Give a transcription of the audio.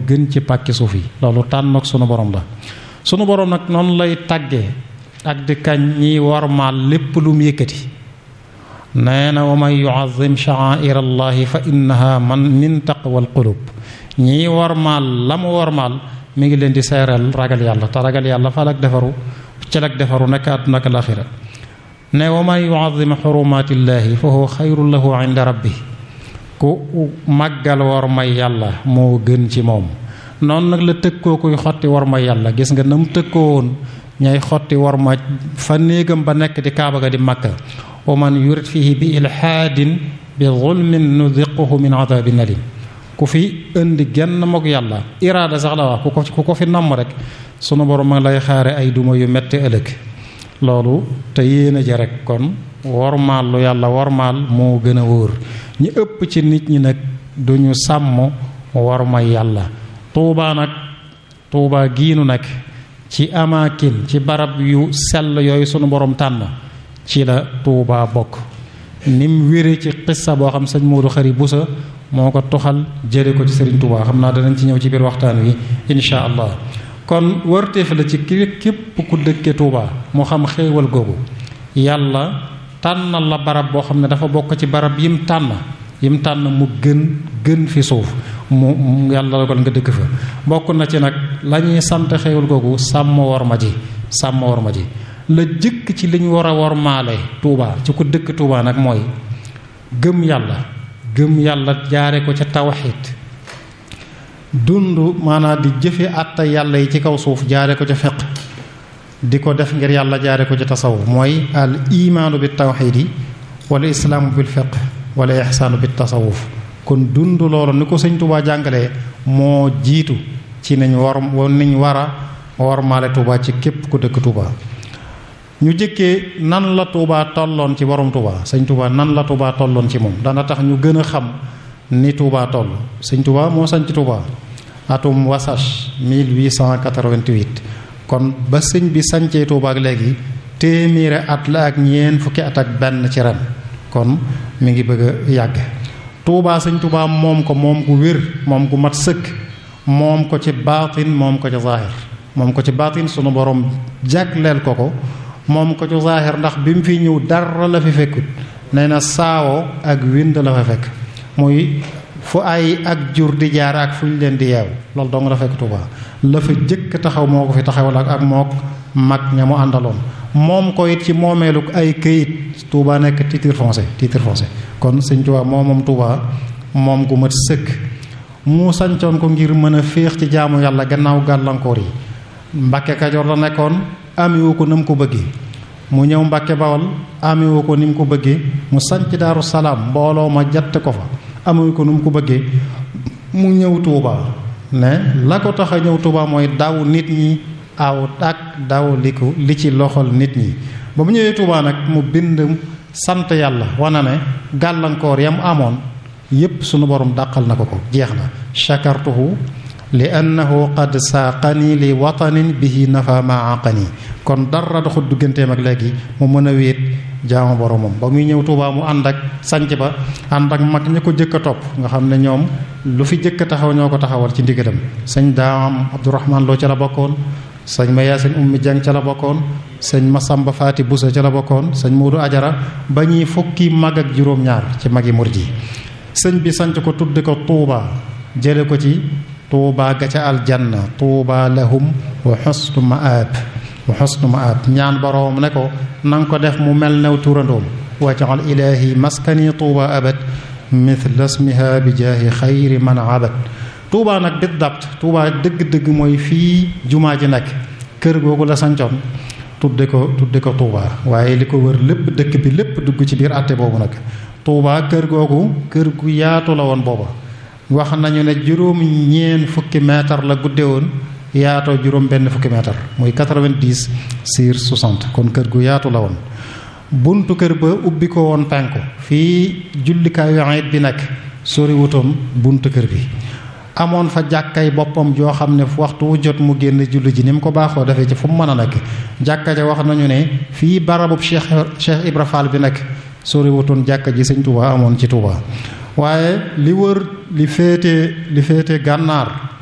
gën ci pàkki suuf yi loolu tànn ak sunu borom la sunu borom nag noonu lay tàggee ak di kañ ñiy warmaal lépp lu mu yëkkati nee na wa man yuazim sha'air allahi fa innaha man min taqwal qulub ñiy warmaal la mu warmaal mi ngi leen di seeral ragal yàlla te ragal yàlla fal ak defaru cel ak defaru nekk àdduna ak alaxira ne wa man yuazim xurumatillahi fa huwa xayrun lahu inda rabbi ku màggal war may yàlla moo gën ci moom noonu nag la tëkkoo kuy xotti war may yàlla gis nga na mu tëkkoo woon ñay xotti war ma fa néegam ba nekk di kaaba ga di makka wa man yurid fihi bi ilhaadin bi zulmin nudiquhu min adabin alim ku fi indi genn mook yàlla iraada sax la wax ku ko ku ko fi namm rek sunu borom ma lay xaare ay duma yu metti ëllëg loolu te yéen a ja rek kon wormaal lu yàlla wormaal moo gën a wóor ñi ëpp ci nit ñi nag duñu sàmm worma yàlla tuubaa nag tuubaa giinu nag ci amaakin ci barab yu sell yooyu sunu borom tànn ci la tuubaa bokk nim wére ci xissa boo xam sëñ Moodu Xari Busa moo ko toxal jële ko ci sëriñ tuubaa xam naa danañ ci ñëw ci biir waxtaan wi insha allah kon wërteef la ci képp ku dëkke tuubaa mu xam xéewal googu yàlla tànnal la barab boo xam ne dafa bokk ci barab yim tànn yim tànn mu gën gën fi suuf mu yàlla la ko nga dëkk fa bokk na ci nag la ñuy sant xéewal googu sàmm war ma ji sàmm war ma ji la jëkk ci liñ war a war maale tuubaa ci ku dëkk tuubaa nag mooy gëm yàlla gëm yàlla jaare ko ca tawxiid dund maanaam di jëfe àtta yàlla yi ci kaw suuf jaare ko ca fiq di ko def ngir yàlla jaare ko ci tasawuf mooy al imaanu bi tawxiidi wala islaamu bil fiq wala ixsaanu bi tasawuf kon dund loolu ni ko sëñ Tuubaa jàngalee moo jiitu ci nañ war niñ war a war maale Tuubaa ci képp ku dëkk Tuubaa ñu jëkkee nan la Tuubaa tolloon ci borom Tuubaa sëñ Tuubaa nan la Tuubaa tolloon ci moom dana tax ñu gën a xam ni Tuubaa toll sëñ Tuubaa moo sañ ci Tuubaa atum wasage 1888 kon ba sëñ bi sañcee Tuubaa ak léegi téeméeri at la ak ñeent fukki at ak benn ci ren kon mi ngi bëgg a yàgg Tuubaa sëñ Tuubaa moom ko moom gu wér moom gu mat sëkk moom ko ci baatin moom ko ci zaahir moom ko ci baatin sunu borom jagleel ko ko moom ko ci zaahir ndax bi mu fi ñëw dara la fi fekkut nee na saawo ak wind la fa fekk muy fu ay ak jur di jaar ak fu ñu leen di yeew loolu dong la fekk Tuubaa la fa jëkk taxaw moo ko fi taxawal ak ak mook mag ña mu àndaloon moom ko it ci moomeelu ay këyit Tuubaa nekk titre foncier titre foncier kon sëñ Tuubaa moo moom Tuubaa moom gu mat sëkk mu sancoon ko ngir mën a féex ci jaamu yàlla gannaaw gàllankoor yi Mbàkke Kajoor la nekkoon amiwu ko na mu ko bëggee mu ñëw Mbàkke Bawol amiwu ko ni mu ko bëggee mu sanc Daaru Salaam mbooloo ma jatt ko fa amuñ ko nu mu ko bëggee mu ñëw Touba ne la ko tax a ñëw Touba mooy daw nit ñi aw ak daw li ko li ci loxol nit ñi ba mu ñëwee Touba nag mu bind sant yàlla wana ne gàllankoor yam amoon yépp sunu borom dàqal na ko ko jeex na shakartuhu li annahu qad saaqani li watanin bihi nafa ma aqani kon dara doxul digganteem ak léegi mu mën a wéet jaamu boromam ba muy ñëw Tuubaa mu ànd ak sanc ba ànd ak mag ña ko jëkk a topp nga xam ne ñoom lu fi jëkk a taxaw ñoo ko taxawal ci ndigalam sëñ daam Abdourahman Lo ca la bokkoon sëñ Maya sëñ Ummi Jang ca la bokkoon sëñ Masamba Faati Busa ca la bokkoon sëñ Moodu Ajara ba ñuy fukki mag ak juróom-ñaar ci magi murid yi sëñ bi sanc ko tudde ko Tuubaa jële ko ci Tuubaa ga ca aljanna Tuubaa lahum wa xusnu maab wa xusnu maab ñaan boroom ne ko nanga ko def mu mel new turandoom wajal ilaahi maskani tuuba abad mithla smiha bi jaahi xayri man abad tuuba nag bit dabt tuuba dëgg-dëgg mooy fii jumaa ji nekk kër googu la sancoon tudde ko tudde ko tuuba waaye li ko wër lépp dëkk bi lépp dugg ci biir àtte boobu nag tuuba kër googu kër gu yaatu la woon booba wax nañu ne juróom ñeen fukki mètre la gudde woon yaatoo juróom benn fukki mètre muy 90 sur 60 kon kër gu yaatu la woon buntu kër ba ubbi ko woon penku fii jullikaayu ayit bi nekk sori wutoon buntu kër bi amoon fa jàkkay boppam joo xam ne waxtu wu jot mu génn julli ji ni mu ko baaxoo defee ci fu mu mën a nekk jàkka ja wax nañu ne fii barabub Cheikh Cheikh Ibra Fall bi nekk sori wutoon jàkka ji sëñ Touba amoon ci Touba waaye li wër li féete li féete gànnaar